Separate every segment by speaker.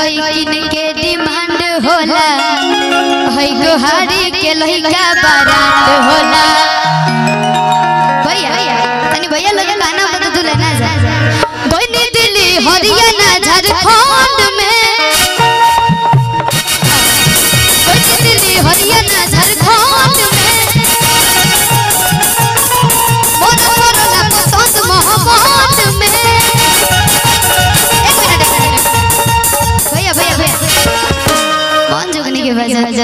Speaker 1: लइकिन के डिमांड होला है गोहारी के लइका बारांड होला भैया तनी भैया लगे गाना बता दूल्हा ना जा बनी दिल्ली हरियाणा झारखंड में बनी दिल्ली हरियाणा झारखंड में मोर मोरला पसंद मोहब्बत में एक मिनट एक मिनट भैया भैया भैया कौन जुगनी के बजा बजा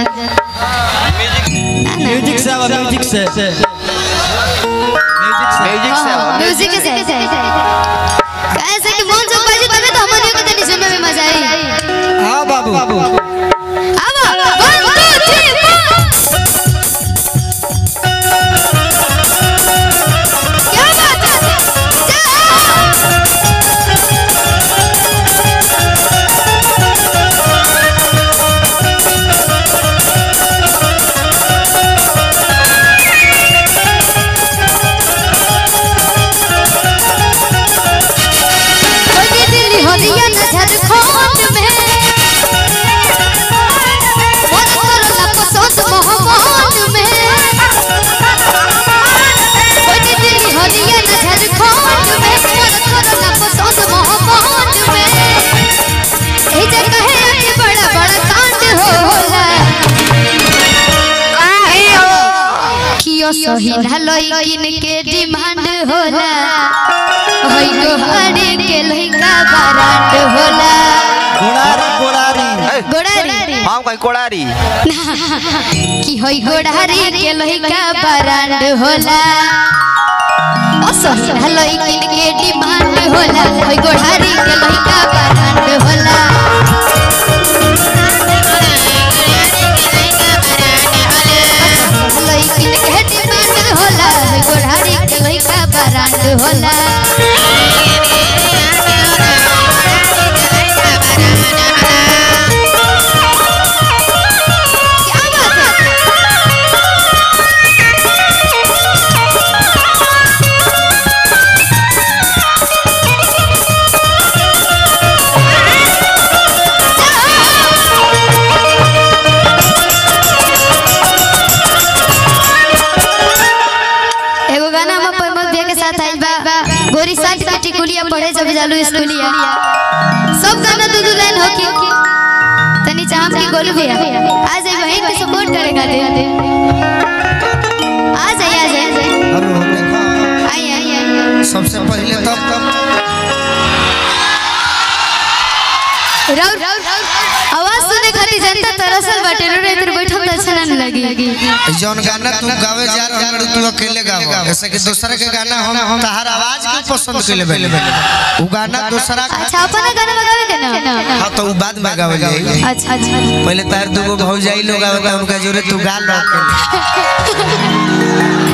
Speaker 2: म्यूजिक से आवा म्यूजिक से म्यूजिक से
Speaker 3: म्यूजिक से आवा,
Speaker 1: म्यूजिक से कैसे कि मन से बजे तबे तो हमनियों को तनी सुनने में मजा आई
Speaker 2: हाँ बाबू बाबू
Speaker 1: आवा वन टू थ्री क्या बात है जा बनी दिल्ली हरियाणा झारखंड में मन करला पसंद मोहब्बत में बनी दिल्ली हरियाणा झारखंड में मन करला पसंद मोहब्बत में ए जगह है आज बड़ा बड़ा कांड होला कियो सही ना लइकिन के डिमांड होला होई गोहारी के लइका बारांड होला
Speaker 2: गोड़ारी गोड़ारी
Speaker 1: गोड़ारी
Speaker 3: हम कहीं कोड़ारी
Speaker 1: की होई गोड़ारी के लइका बारांड होला असही ना लइकिन के डिमांड होला होई गोड़ारी के लइका बारांड होला लइकिन के डिमांड होला होई गोड़ारी के लइका बारांड होला क्या बात है एगो गाना हम परिमल भैया के साथ आइल बा गोरी साथ के टिकुलिया पढ़े जब जालू स्कूलिया सब गाना दो दो लाइन होके तनी चाहम की गोलू भैया आ जाए बहन के सपोर्ट करे खातिर आ जाए आ जाए
Speaker 4: हेलो देखो
Speaker 1: आई आई आई
Speaker 4: सबसे पहले तब तब
Speaker 1: राउर आवाज सुने खातिर जनता तरसल बाटे रो इधर बैठल त अच्छा ना लगी
Speaker 4: जौन गाना तू गावे जा रहल बाड़ू तू अकेले गावो ऐसे कि दूसरे के गाना हम हम तहार आवाज के पसंद कइले बेले उ गाना दूसरा का
Speaker 1: अच्छा अपना गाना बगावे के ना
Speaker 4: हां तो उ बाद में गावे जाई
Speaker 1: अच्छा अच्छा
Speaker 4: पहले तार दूगो भौजाई लोग आवता उनका जोरे तू गा लो अकेले